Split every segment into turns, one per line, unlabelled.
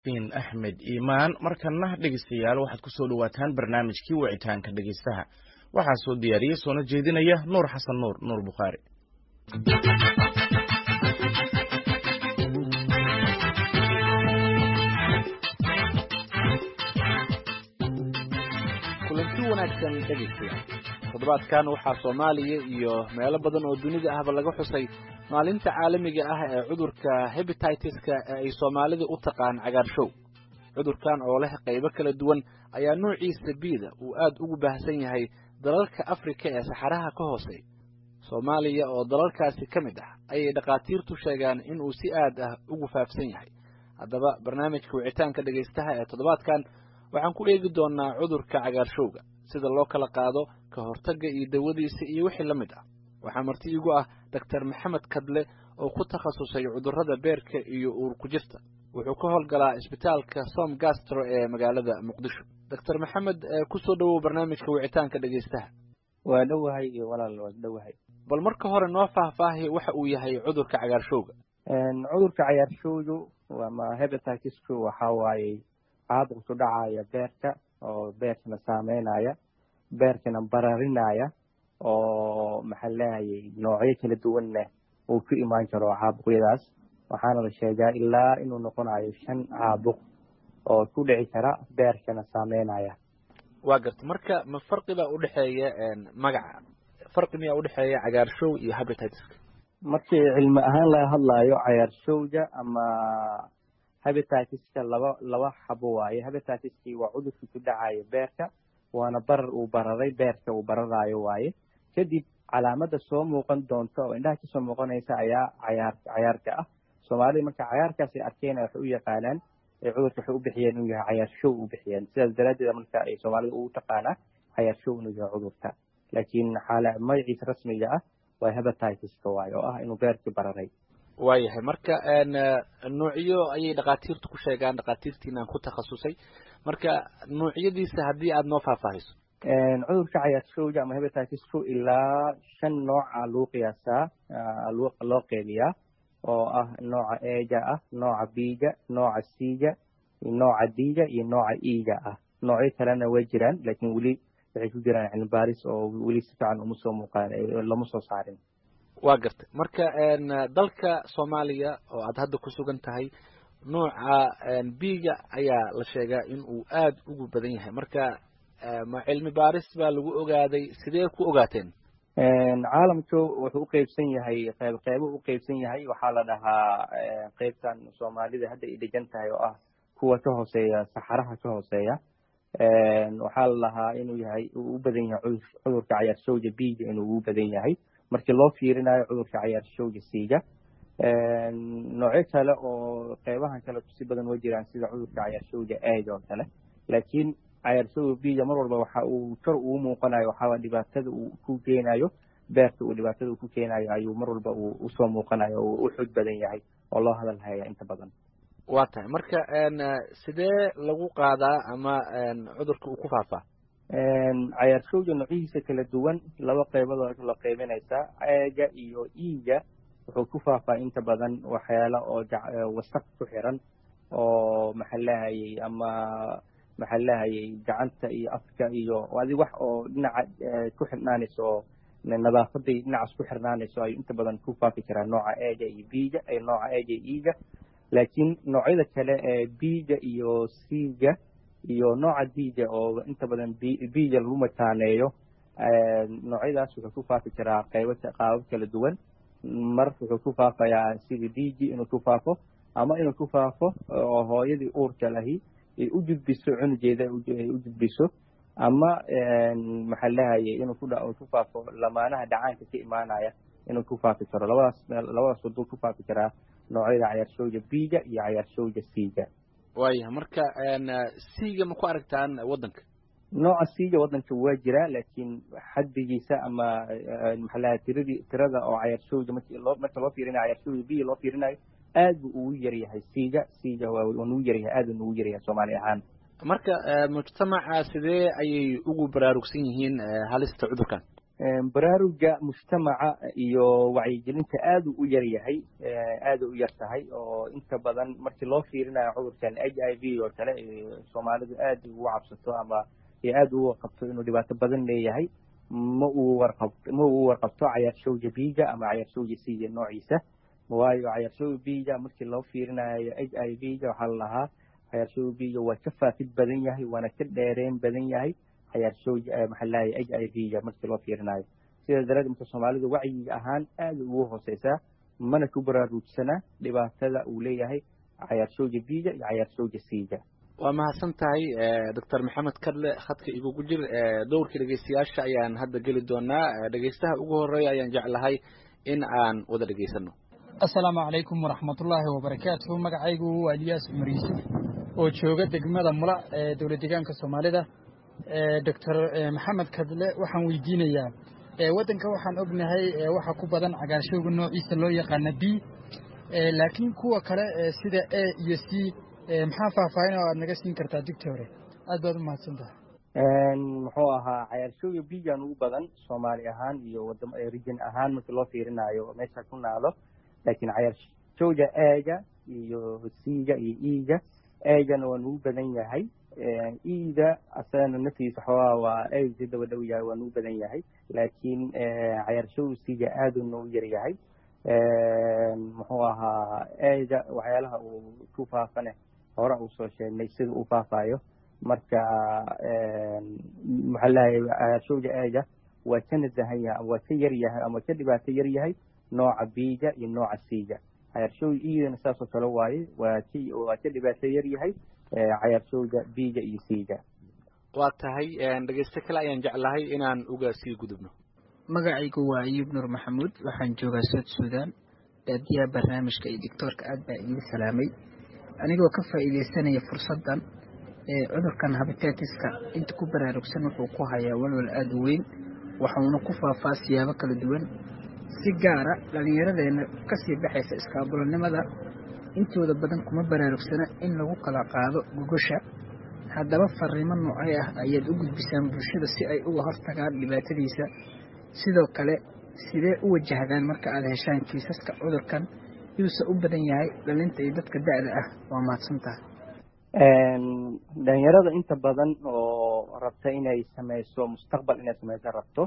axmed iimaan markana dhegeystayaal waxaad kusoo dhawaataan barnaamijkii wicitaanka dhegeystaha waxaa soo diyaariyey soona jeedinaya nuur xasan nuur nuur bukhaari
kulanti wanaagsan dhegeystayaal toddobaadkan waxaa soomaaliya iyo meelo badan oo dunida ahba laga xusay maalinta caalamiga ah ee cudurka hebititiska ee ay soomaalida u taqaan cagaarshow cudurkan oo leh qaybo kala duwan ayaa noociisa biida uu aad ugu baahsan yahay dalalka afrika ee saxaraha ka hoosey soomaaliya oo dalalkaasi ka mid ah ayay dhakhaatiirtu sheegaan inuu si aad ah ugu faafsan yahay haddaba barnaamijka wicitaanka dhegaystaha ee toddobaadkan waxaan ku eegi doonaa cudurka cagaarshowga sida loo kala qaado ka hortagga iyo dawadiisa iyo wixii la mid ah waxaa marti iigu ah doctor maxamed kadle oo ku takhasusay cudurrada beerka iyo uur ku jirta wuxuu ka howlgalaa isbitaalka som gastro ee magaalada muqdisho doctor maxamed kusoo dhowow barnaamijka wicitaanka dhegaystaha
waa dhowahay iyo walaal waa dhowahay
bal marka hore noo faahfaahi waxa uu yahay cudurka cagaarshowga
cudurka cagaarshowgu ama hebatitisku waxaa waaye caabuq ku dhacaya beerka oo beerkana saameynaya beerkana bararinaya oo maxaa leehayay noocyo kala duwanna uu ku imaan karo caabuqyadaas waxaana la sheegaa ilaa inuu noqonayo shan caabuq oo ku dhici kara beerkana saameynaya
waa garta marka ma farqi baa udhexeeya magaca farqi miyaa udhexeeya cagaarshow iyo habititiska
markii cilmi ahaan laga hadlayo cagaarshowga ama habititiska laba laba xabo waaye habititiskii waa cudurkii ku dhacayo beerka waana barar uu bararay beerka uu bararayo waaye kadib calaamada soo muuqan doonta oo indhaha kasoo muuqanaysa ayaa cayaar cayaarka ah soomaalida marka cayaarkaas ay arkeen waxay u yaqaanaan cudurka waxay u bixiyeen inuu yahay cayaarshow u bixiyeen sidaas daraaddeed marka ay soomaalida ugu taqaanaa cayaarshow inuu yahay cudurka laakiin xaala magaciisa rasmiga ah waa hebatiska waaye oo ah inuu beerkii bararay
waayahay marka nuucyo ayay dhakhaatiirtu ku sheegaan dhakhaatiirtiinaan ku takhasusay marka nuucyadiisa haddii aada noo faahfaahiso
cudurka cayaarshowga ama hebatitisku ilaa shan nooca lagu qiyaasaa loo qeybiyaa oo ah nooca eega ah nooca biga nooca siga nooca diga iyo nooca iga ah noocyo kalena way jiraan laakiin weli waxay ku jiraan cilmibaaris oo weli si fiican uma soo muuqaan lama soo saarin
waa gartay marka dalka soomaaliya oo aad hadda ku sugan tahay nooca biga ayaa la sheegaa in uu aad ugu badan yahay marka ma cilmi baaris baa lagu ogaaday sidee ku ogaateen
caalamku wuxuu uqeybsan yahay qeyb qeybo uqeybsan yahay waxaa la dhahaa qeybtan soomaalida hadda ay degan tahay oo ah kuwa ka hooseeya saxaraha ka hooseeya waxaa la dhahaa inuu yahay uu u badan yahay cudurka cayaarshowga biga inuu ugu badan yahay markii loo fiirinayo cudurka cayaarshowga siiga noocyo kale oo qeybahan kale si badan wa jiraan sida cudurka cayaarshowga eega oo kale laakiin cayaarshowga biga mar walba waxa uu kor ugu muuqanayo waxaa dhibaatada uu ku keenayo beerta uu dhibaatada uu ku keenayo ayuu mar walba uu usoo muuqanayo oo u xoog badan yahay oo loo hadal haya inta badan
waa tahay marka sidee lagu qaadaa ama cudurka uu ku faafaa
cayaarshowga noocyihiisa kala duwan laba qeybadood la qeybinaysaa eega iyo iiga wuxuu ku faafaa inta badan waxyaala oo wasaq ku xiran oo maxaa lahayay ama maxaa lahayay gacanta iyo afka iyo adi wax oo dhinaca ku xirnaanayso oo nadaafaday dhinacaas ku xirnaanayso ayuu inta badan ku faafi karaa nooca eega iyo biga nooca eega iyo iiga laakiin noocyada kale ee biga iyo siga iyo nooca diga oo inta badan biga lagu mataaneeyo noocyadaas wuxuu ku faafi karaa qaybo qaabab kala duwan mar wuxuu ku faafayaa sida digi inuu ku faafo ama inuu ku faafo oo hooyadii uurka lahi ay u gudbiso cunugeeda ay u gudbiso ama maxaa lahayay inuu ku ku faafo lamaanaha dhacaanka ka imaanaya inuu ku faafi karo labadaas labadaas waduu ku faafi karaa noocyada cayaarshowga biga iyo cayaarshowga siiga
waayahay marka siiga ma ku aragtaan waddanka
nooca siiga waddanka waa jiraa laakiin xaddigiisa ama maxaa lahay tiradii tirada oo cayaarshowga marki loo marka loo fiirinayo cayaarshowga biga loo fiirinayo aad buu ugu yar yahay siiga siiga waa nugu yaryahay aad buu nugu yaryahay soomaali ahaan
marka mujtamaca sidee ayay ugu baraarugsan yihiin halista cudurkan
baraaruga mujtamaca iyo wacyigelinta aad u yar yahay aada u yar tahay oo inta badan markii loo fiirinayo cudurkan h i v oo kale soomaalidu aad ugu cabsato ama aada ugu warqabto inuu dhibaato badan leeyahay ma uu warqab ma uu warqabto cayaarshowga biiga ama cayaarshowga siga noociisa waayo cayaarshowga biiga markii loo fiirinayo h i v ga waxaa la lahaa cayaarshowga biiga waa ka faafid badan yahay waana ka dheereen badan yahay cayaarshowga maxaa lahay h i v ga markii loo fiirinayo sidaa daraaddeed marka soomaalidu wacyiga ahaan aada ugu hooseysaa mana ku baraaruujsanaa dhibaatada uu leeyahay cayaarshowga biiga iyo cayaarshowga siiga
waa mahadsan tahay doctor maxamed kadle khadka igugu jir dowrka dhegeystayaasha ayaan hadda geli doonaa dhegeystaha ugu horeeya ayaan jeclahay in aan wada dhegeysano
assalaamu calaykum waraxmatullaahi wabarakaatuhu magacaygu waa eliyaas cumar yuusuf oo jooga degmada mula ee dowlad deegaanka soomaalida doctor maxamed kadle waxaan weydiinayaa waddanka waxaan ognahay waxa ku badan cagaarshowga noociisa loo yaqaana b laakiin kuwa kale sida a iyo c maxaa faahfaahin oo aad naga siin kartaa digtore aad baad u mahadsan tahay
muxuu ahaa cayaarshowga bigan ugu badan soomaali ahaan iyo wadam region ahaan markii loo fiirinayo meesha ku naado laakiin cayaarshowga eega iyo c-ga iyo e-ga eegana waa nugu badan yahay e-da asagana naftiisa xoogaa waa eeg daba dhow yahay waa nugu badan yahay laakiin cayaarshowga c-ga aaduu noogu yar yahay muxuu ahaa eega waxyaalaha uu ku faafane hore uu soo sheegnay sida uu faafayo marka maxaa lahay cayaarshowga eega waa ka nasahan yahay ama waa ka yar yahay ama ka dhibaato yar yahay nooca biiga iyo nooca siiga cayaarshowga iidana saasoo kale waaye waa k waa ka dhibaato yar yahay cayaarshowga biiga iyo siiga
waa tahay dhegeysto kale ayaan jeclahay inaan uga sii gudubno
magacaygu waa ayuub nuur maxamuud waxaan joogaa sood suudaan daadiyaha barnaamijka iyo doctoorka aad baa idiin salaamay anigoo ka faa'iidaysanaya fursaddan ee cudurkan habitetiska inta ku baraarugsan wuxuu ku hayaa walwal aada u weyn waxuuna ku faafaa siyaabo kala duwan si gaara dhallinyaradeenna kasii baxaysa iskaabulanimada intooda badan kuma baraarugsana in lagu kala qaado gogosha haddaba fariimo noocay ah ayaad u gudbisaan bulshada si ay uga hortagaan dhibaatadiisa sidoo kale sidee u wajahdaan marka aad heshaan kiisaska cudurkan yuuse u badan yahay dhalinta iyo dadka da-da ah waa mahadsantaha
dhalinyarada inta badan oo rabta inay sameyso mustaqbal inay sameyso rabto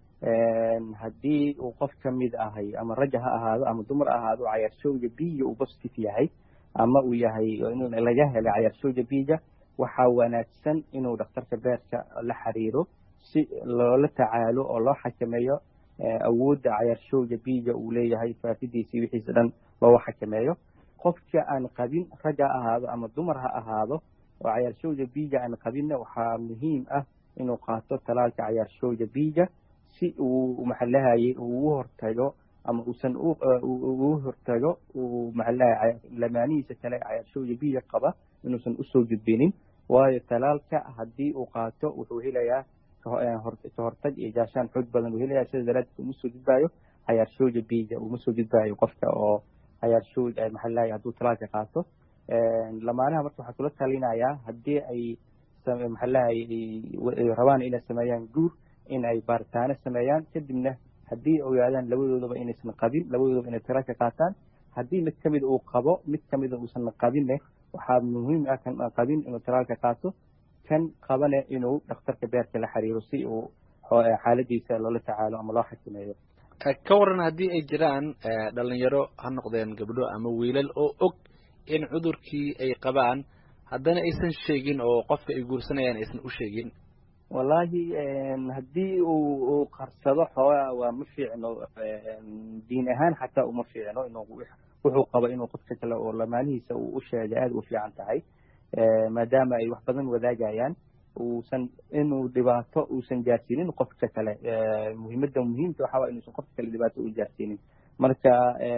haddii uu qof ka mid ahay ama raja ha ahaado ama dumar ahaado cayaarshowga biiga uu positive yahay ama uu yahay laga helay cayaarshowga biiga waxaa wanaagsan inuu dhakhtarka beerka la xiriiro si loola tacaalo oo loo xakameeyo awoodda cayaarshowga biiga uu leeyahay faafidiisii wixiisa dhan looga xakameeyo qofka aan qabin rag ha ahaado ama dumar ha ahaado oo cayaarshowga biiga aan qabinna waxaa muhiim ah inuu qaato talaalka cayaarshowga biiga si uu maxalahayay ugu hortago ama uusan ugu hortago uu maxalahay lamaanihiisa kale cayaarshowga biiga qaba inuusan usoo gudbinin waayo talaalka haddii uu qaato wuxuu helayaa kahortag iyo gaashaan xoog badan uu helayaa sida daraaddeed uma soo gudbaayo cayaarshowga biiga uma soo gudbaayo qofka oo cayaarshowg maxalahay hadduu talaalka qaato lamaanaha marka waxaa kula talinayaa haddii ay maxalahay rabaan inay sameeyaan guur in ay baaritaano sameeyaan kadibna haddii ogaadaan labadoodaba inaysan qabin labadoodaba inay talaalka qaataan haddii mid kamid uu qabo mid kamida uusan qabinne waxaa muhiim ah kan aan qabin inuu talaalka qaato kan qabane inuu dhakhtarka beerka la xiriiro si uu xaaladiisa loola tacaalo ama loo xakameeyo
ka waran haddii ay jiraan dhalinyaro ha noqdeen gabdho ama wiilal oo og in cudurkii ay qabaan haddana aysan sheegin oo qofka ay guursanayaan aysan u sheegin
wallaahi haddii uu uu qarsado xoogaa waa ma fiicno diin ahaan xataa uma fiicno inuu wuxuu qabo inuu qofka kale oo lamaanihiisa uu u sheega aada u fiican tahay maadaama ay wax badan wadaagayaan uusan inuu dhibaato uusan gaarsiinin qofka kale muhiimadda muhiimka waxaa waa inuusan qofka kale dhibaato u gaarsiinin marka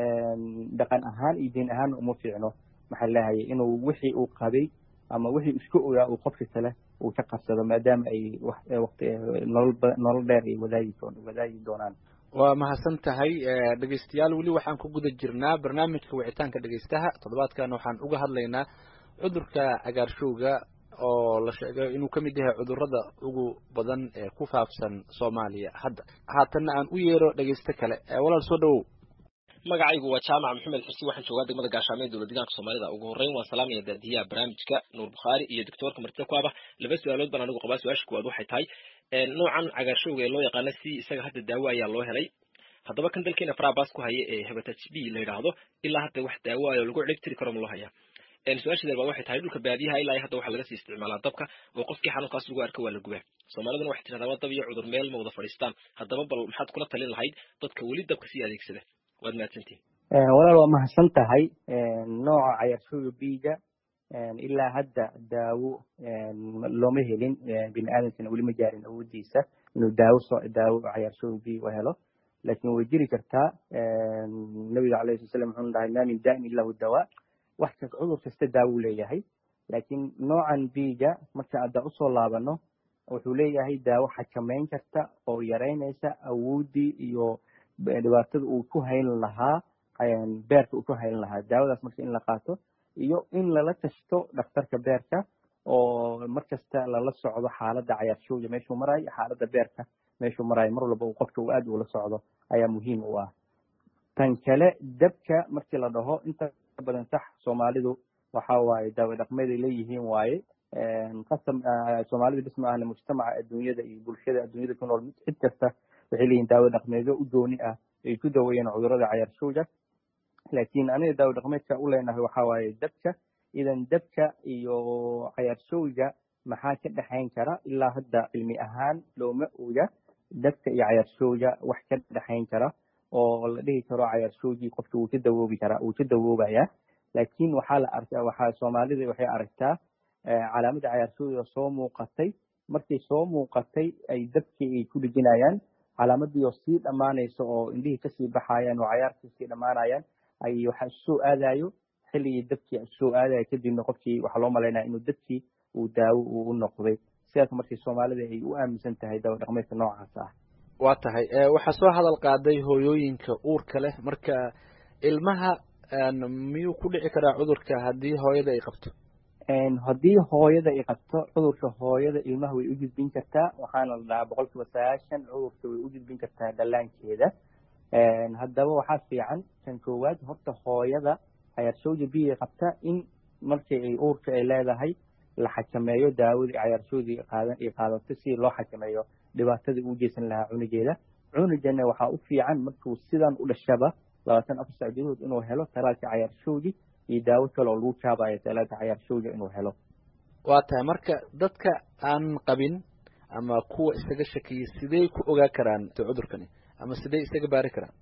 dhaqan ahaan iyo diin ahaan uma fiicno maxaa lahayay inuu wixii uu qabay ama wixii isku ogaa uu qofka kale uu ka qabsado maadaama ay waqti nolol nolol dheer ay wadaagi wadaagi doonaan
waa mahadsan tahay dhegeystayaal weli waxaan ku guda jirnaa barnaamijka wicitaanka dhegeystaha toddobaadkan waxaan uga hadlaynaa cudurka cagaarshowga oo la sheegay inuu ka mid yahay cudurrada ugu badan ee ku faafsan soomaaliya hadda haatanna aan u yeero dhegeysto kale walaal soo dhawow
magacaygu waa jaamac maxamed xursi waxaan joogaa degmada gaashaamo ee dowlad deegaanka soomaalida ugu horreyn waan salaamaya daadiyaha barnaamijka nuur bukhaari iyo doctoorka martida ku aba laba su-aalood baan anigu qabaa su-aasha kuwaad waxay tahay noocan cagaarshowga ee loo yaqaano si isaga hadda daawo ayaa loo helay haddaba kan dalkeena farabas ku haya ee hepatitis b la yidhaahdo ilaa hadda wax daawo ah oo lagu ciribtiri karo ma loo hayaa su-aashadeed baa waxay tahay dhulka baadiyaha ilaa hadda waxaa laga sii isticmaalaa dabka oo qofkii xanuunkaas lagu arka waa la gubaa soomaaliduna waxay tidhahdaa waa dab iyo cudur meel ma wada fadhiistaan haddaba bal maxaad kula talin lahayd dadka weli dabka sii adeegsada waad mahadsantihin
walaal waa mahadsan tahay nooca cayarshooga biiga ilaa hadda daawo looma helin bini aadamkana weli ma gaarin awoodiisa inuu daawo soo daawo cayarshooga biiga u helo laakiin way jiri kartaa nabiga alayhi sala slam wuxuu dhahay maa min da'in illa hu dawaa wax kas cudur kasta daawo leeyahay laakiin noocan biiga marka hadda usoo laabano wuxuu leeyahay daawo xakameyn karta oo yareynaysa awooddii iyo dhibaatada uu ku hayn lahaa beerka uu ku hayn lahaa daawadaas marka in la qaato iyo in lala tashto dhakhtarka beerka oo markasta lala socdo xaaladda cayaarshowga meeshuu marayo xaaladda beerka meeshuu marayo mar walba uu qofka uu aad ula socdo ayaa muhiim u ah tan kale dabka markii la dhaho inta badan sax soomaalidu waxa waaye daawo dhaqmeeday leeyihiin waaye qasam soomaalida bis ma ahna mujtamaca adduunyada iyo bulshada adduunyada ku nool cid kasta waxay leeyihin daawo dhaqmeedyo u gooni ah ay ku daweeyeen cudurrada cayaarshowga laakiin aniga daawo dhaqmeedka u leenahay waxa waaye dabka idan dabka iyo cayaarshowga maxaa ka dhexayn kara ilaa hadda cilmi ahaan looma oga dabka iyo cayaarshowga wax ka dhexayn kara oo la dhihi karo cayaarshowgii qofka wuu ka dawoobi karaa wuu ka dawoobaya laakiin waxaa la arkaa waxaa soomaalida waxay aragtaa calaamadda cayaarshowga soo muuqatay markay soo muuqatay ay dabkii ay ku dhejinayaan calaamadii oo sii dhammaanaysa oo indhihii kasii baxayaan oo cayaarkii sii dhammaanayaan ay waxa isusoo aadayo xilligii dabkii isusoo aadayo kadibna qofkii waxaa loo malaynaya inuu dabkii uu daawo uu u noqday sidaas markii soomaalida ay u aaminsan tahay daawo dhaqmeedka noocaas ah
waa tahay waxaa soo hadal qaaday hooyooyinka uurka leh marka ilmaha miyuu ku dhici karaa cudurka haddii hooyada ay qabto
haddii hooyada ay qabto cudurka hooyada ilmaha way u gudbin kartaa waxaana la dhahaa boqol kiiba sagaashan cudurka way u gudbin kartaa dhallaankeeda haddaba waxaa fiican kan koowaad horta hooyada cayaarshowda biya qabta in markii ay uurka ay leedahay la xakameeyo daawadii cayaarshowdii qaadan ay qaadato si loo xakameeyo dhibaatadii uu geysan lahaa cunugeeda cunugana waxaa u fiican markuu sidan u dhashaba labaatan afar sac gudahood inuu helo talaalka cayaarshowdii iyo daawo kale oo lagu jaabayo talaalka cayaarshowga inuu helo
waa tahay marka dadka aan qabin ama kuwa isaga shakiyay sidee ku ogaa karaan cudurkani ama sidee isaga baari karaan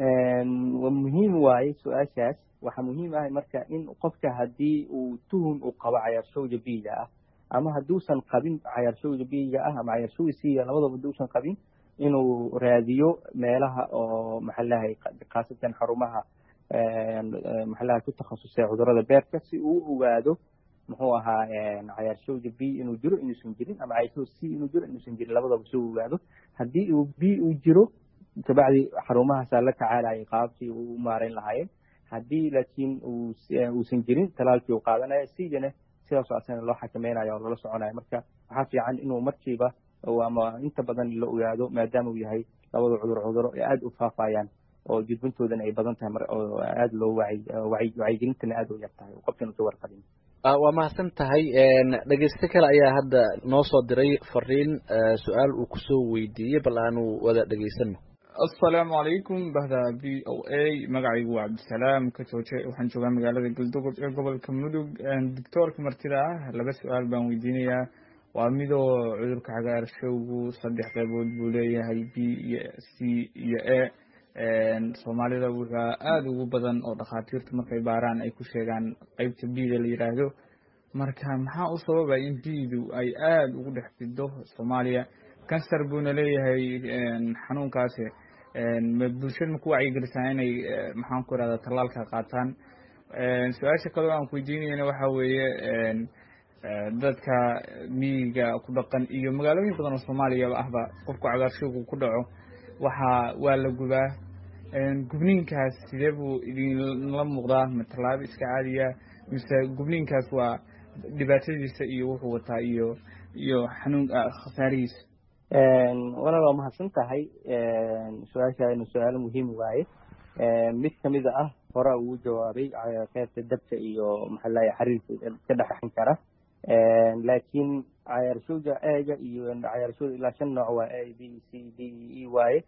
muhiim waaye su-aashaas waxaa muhiim ah marka in qofka haddii uu tuhun uu qabo cayaarshowga biiga ah ama hadduusan qabin cayaarshowga biiga ah ama cayaarshowga siiga labadaba hadduusan qabin inuu raadiyo meelaha oo maxalahay khaasatan xarumaha maxalaha ku takhasusay cudurrada beerka si uu u ogaado muxuu ahaa cayaarshowga b inuu jiro inuusan jirin ama cayaarshowga c inuu jiro inuusan jirin labadaba si uu ogaado haddii uu b uu jiro kabacdi xarumahaasaa la tacaalayay qaabkii uu u maarayn lahaayeen haddii laakiin uusan jirin talaalkii uu qaadanaya sigana sidaasoo asana loo xakameynaya oo lala soconaya marka waxaa fiican inuu markiiba ama inta badan la ogaado maadaama uu yahay labada cudur cuduro ee aada u faafayaan oo gudbintoodana ay badan tahay oo aada loo wacyigelintana aada u yar tahay oo qofkan uka warqabin
waa mahadsan tahay dhegeyste kale ayaa hadda noo soo diray fariin su-aal uu kusoo weydiiyey bal aanu wada dhegeysano
asalaamu calaykum bahda v o a magacaygu waa cabdisalaam ka jooje waxaan joogaa magaalada galdogob ee gobolka mudug doctoorka martida ah laba su-aal baan weydiinayaa waa midoo cudurka cagaarshowgu saddex qaybood buu leeyahay b iyo c iyo a soomaalida wuxua aada ugu badan oo dhakhaatiirtu markay baaraan ay ku sheegaan qeybta bda la yidhaahdo marka maxaa u sababay in bdu ay aada ugu dhex fido soomaaliya kansar buuna leeyahay xanuunkaasi bulshada ma ku wacyigelisaa inay maxaan ku irahda tallaalka qaataan su-aasha kaleo aan ku weydiinayna waxa weeye dadka miyiga ku dhaqan iyo magaalooyin badan oo soomaaliyaba ahba qofku cagaarshowgu ku dhaco waxaa waa la gubaa gubniinkaas sidee buu idinla muuqdaa ma tallaabo iska caadiya mise gubniinkaas waa dhibaatadiisa iyo wuxuu wataa iyo iyo xanuun khasaarihiisa
walaal waa mahadsan tahay su-aashaanu su-aalo muhiim waaye mid kamida ah hore uu jawaabay qeybta dabka iyo maxaa lahay xariirka ka dhexan kara laakiin cayaarshooda eega iyo cayaarshooda ilaa shan nooc waa a b c d e waaye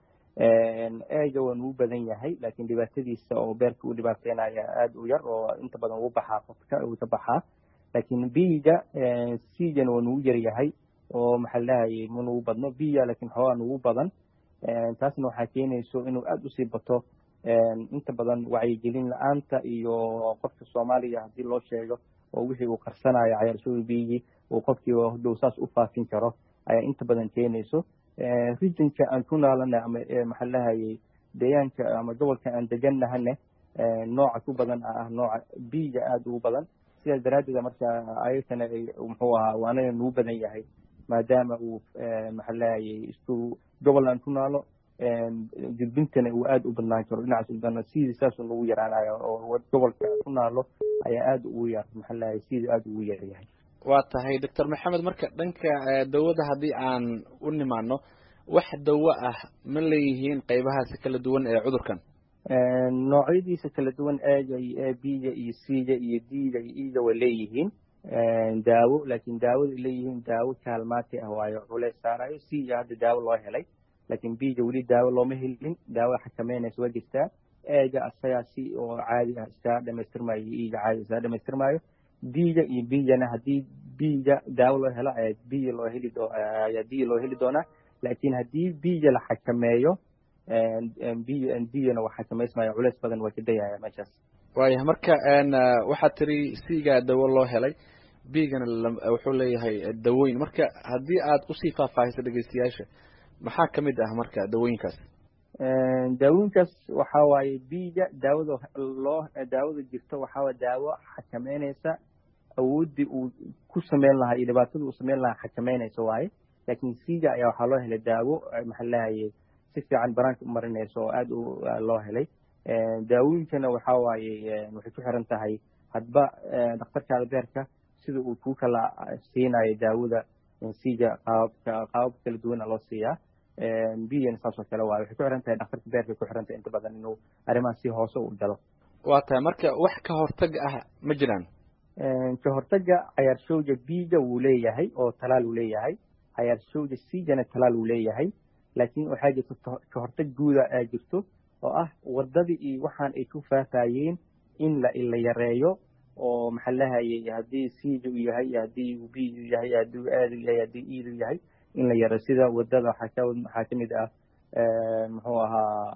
eega waa nugu badan yahay laakiin dhibaatadiisa oo beerka u dhibaateynaya aada u yar oo inta badan uu baxaa qofka uu ka baxaa laakiin biga cgana waa nugu yar yahay oo maxaa lahayay ma nugu badno biya laakiin xoogaa nugu badan taasna waxaa keenayso inuu aada usii bato inta badan wacyigelin la-aanta iyo qofka soomaaliya haddii loo sheego oo wixii uu qarsanayo cayaarshooda biyigii uu qofkiiba dhow saas u faafin karo ayaa inta badan keenayso regionka aan ku naalana ama maxaa lahayay deegaanka ama gobolka aan deganahane nooca ku badan ah nooca biyiga aada ugu badan sidaas daraaddeed marka ayagana muxuu ahaa uu anaga nugu badan yahay maadaama uu maxaa lahayay isku gobol aan ku naalo gudbintana uu aada u badnaan karo dhinacaas dana sidii saasuu nagu yaraanayo oo gobolka ku naalo ayaa aada ugu yar maxaa lahayay sidii aada ugu yar yahay
waa tahay doctor maxamed marka dhanka dawada haddii aan u nimaano wax dawo ah ma leeyihiin qeybahaasi kala duwan ee cudurkan
noocyadiisa kala duwan eega iyo a b-ga iyo c-ga iyo d-ga iyo e-ga way leeyihiin daawo laakiin daawada leeyihiin daawo kaalmaati ah waayo culeys saarayo c-ga hadda daawo loo helay laakiin b-ga weli daawo looma helin daawo xakameynaysa waa jirtaa eega asagaa si oo caadi ah iskaga dhamaystirmayo iyo e-ga caadi iskaga dhamaystirmayo d-ga iyo b-gana haddii b-ga daawo loo helo ayaa b loo heli doo ayaa d loo heli doonaa laakiin haddii b-ga la xakameeyo d-gana waa xakamaysmaya culeys badan waa ka dayaya meeshaas
waayah marka waxaad tiri c-ga dawo loo helay b-gana wuxuu leeyahay dawooyin marka haddii aad usii faahfaahiso dhegeystayaasha maxaa kamid ah marka dawooyinkaas
daawooyinkaas waxa waaye b-ga daawada loo daawada jirto waxaa daawo xakameynaysa awooddii uu ku sameyn lahaa iyo dhibaatada uu sameyn lahaa xakameynaysa waaye laakiin c-ga ayaa waxaa loo helay daawo maxaa lahayay si fiican banaanka u marinaysa oo aada u loo helay daawooyinkana waxa waaye waxay ku xiran tahay hadba dhakhtarkaada beerka sida uu kuu kala siinayo daawada c-ga qaababka qaabab kala duwana loo siiyaa biyana saasoo kale waaye waxay ku xiran tahay dhakhtarka beerka ku xiran tahay inta badan inuu arrimaha si hoose u galo
waa tahay marka wax ka hortag ah ma jiraan
ka hortaga cayaarshowga b-ga wuu leeyahay oo talaal uu leeyahay cayaarshowga c-gana talaal uu leeyahay laakiin waxaa jirta ka hortag guuda aa jirto oo ah wadadii iyo waxaan ay ku faafayeen in la la yareeyo oo maxaa lahayay haddii c-ga u yahay haddii uu b-gu yahay haddii uu aadu yahay haddii e-du yahay in la yareeyo sida wadada waxaa ka waxaa kamid ah muxuu ahaa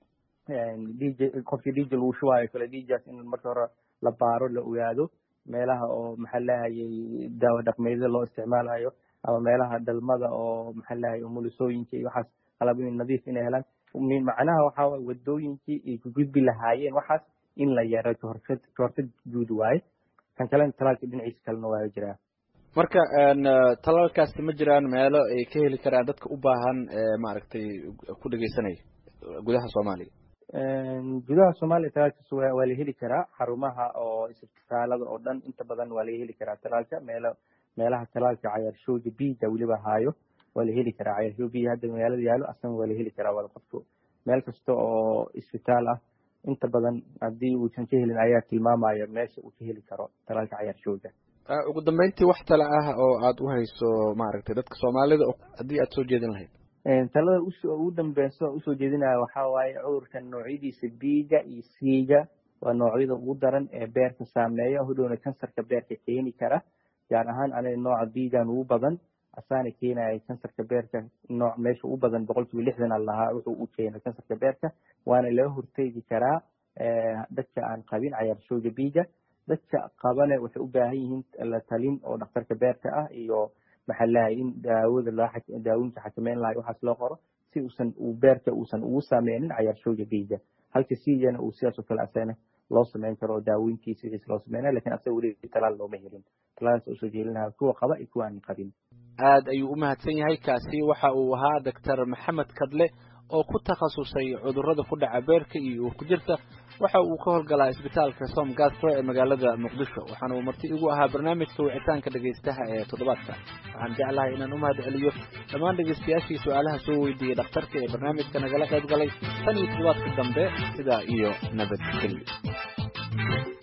dj qofkii dj lagu shubaayo kale djaas in marka hore la baaro la ogaado meelaha oo maxaa lahayay daawo dhaqmeedyada loo isticmaalayo ama meelaha dhalmada oo maxaa lahayay umulisooyinka iyo waxaas qalabooyin nadiif inay helaan macnaha waxaa waye wadooyinkii ay ku gudbi lahaayeen waxaas in la yareeyo kahortag kahortag guud waaye kan kalena talaalka dhinaciisa kalena waa jiraa
marka talaalkaasi ma jiraan meelo ay ka heli karaan dadka u baahan maaragtay ku dhegeysanaya gudaha soomaaliya
gudaha soomaaliya talaalkaas waa la heli karaa xarumaha oo isbitaalada oo dhan inta badan waa laga heli karaa talaalka meelo meelaha talaalka cayaarshowga biga weliba haayo waa la heli karaa cayaarshowga biga hadda magaalada yaalo asana waa la heli karaa wada qofku meel kasta oo isbitaal ah inta badan haddii uusan ka helin ayaa tilmaamaya meesha uu ka heli karo talaalka cayaarshowga
ugu dambeyntii wax tale ah oo aad u hayso maaragtay dadka soomaalida haddii aad soo jeedin lahayd
talada ugu dambeyso usoo jeedinaya waxaa waaye cudurkan noocyadiisa biga iyo c-ga waa noocyada ugu daran ee beerka saameeya hodhowna kansarka beerka keeni kara gaar ahaan aniga nooca bigan ugu badan asaana keenaya kansarka beerka nooc meesha ugu badan boqol kiiba lixdan a lahaa wuxuu u keena kansarka beerka waana laga horteegi karaa dadka aan qabin cayaarshowga biga dadka qabane waxay u baahan yihiin la talin oo dhakhtarka beerka ah iyo maxaa lahay in daawada loo daawooyinka xakameyn lahay waxaas loo qoro si uusan uu beerka uusan ugu saameynin cayaarshowga biga halka siigana uu sidaas oo kale asagana loo sameyn karo daawooyinkiisa wixiis loo sameynaya lakin asaga weli talaal looma helin talaalkaas usoo jeelinaha kuwa qaba iyo kuwa aan qabin
aad ayuu u mahadsan yahay kaasi waxa uu ahaa doctor maxamed kadle oo ku takhasusay cudurrada ku dhaca beerka iyo uurku jirta waxa uu ka howlgalaa isbitaalka som gastro ee magaalada muqdisho waxaana uu marti igu ahaa barnaamijka wicitaanka dhegaystaha ee toddobaadka waxaan jeclahay inaan u mahad celiyo dhammaan dhegaystayaashii su-aalaha soo weydiiyey dhakhtarka ee barnaamijka nagala qayb galay tan iyo toddobaadka dambe sidaa iyo nabadgelyo